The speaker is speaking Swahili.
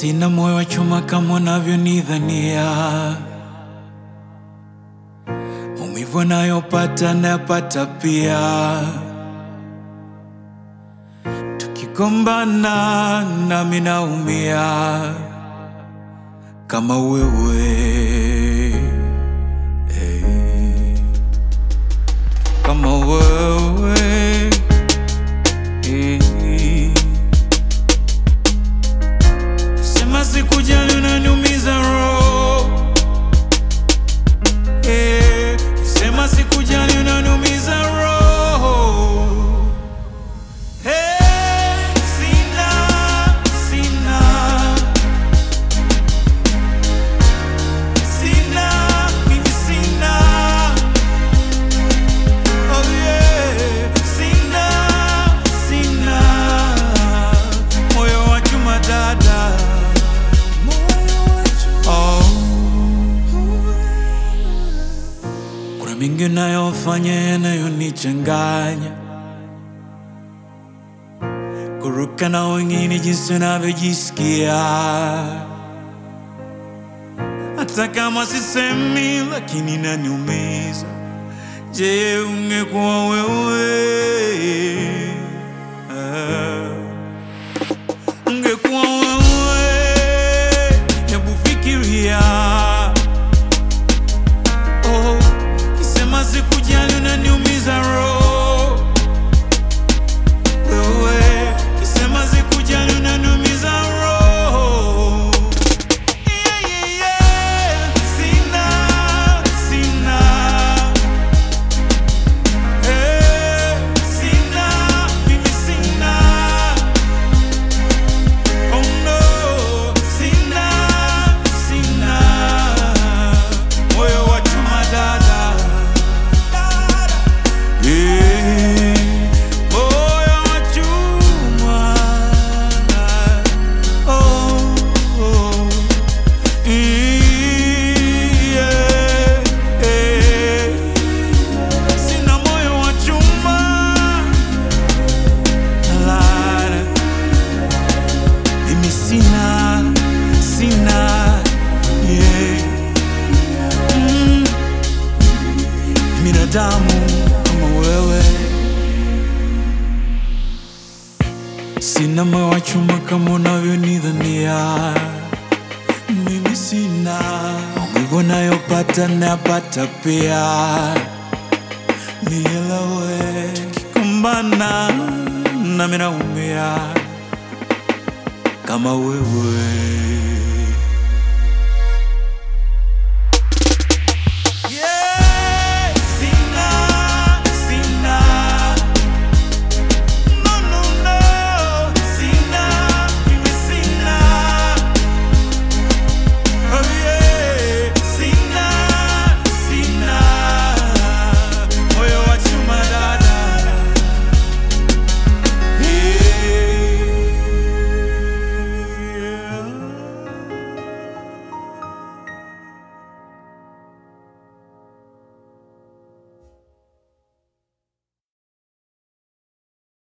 Sina moyo wa chuma kama unavyonidhania. Maumivu anayopata nayapata pia. Tukigombana nami naumia kama wewe hey. Kama wewe hey. Sema sikujali unaniumiza roho Eh, Sema sikujali unaniumiza roho Eh, Sina, sina Sina, mimi sina Oh yeah, sina, sina Moyo wa chuma dada Oh. Kuna mingi nayofanya yanayonichanganya, kuruka na wengine jinsi unavyojisikia, hata kama sisemi, lakini naniumiza. Je, ungekuwa wewe ah. Ungekuwa wewe, hebu fikiria. Oh, kisema sikujali unaniumiza roho. Wewe, kisema sikujali unaniumiza roho. Yeah, yeah, yeah. Sina, sina. Eh, sina, mimi sina. Oh no, sina, sina moyo wa chuma dada, Eh, moyo wa chuma oh, oh. Yeah, eh. Sina moyo wa chuma Lara. Mimi sina, sina, yeah. Mm. Binadamu kama wewe, sina moyo wa chuma kama unavyonidhania. Mimi sina maumivu nayopata nayapata pia, nielewe. Tukikumbana nami naumia kama wewe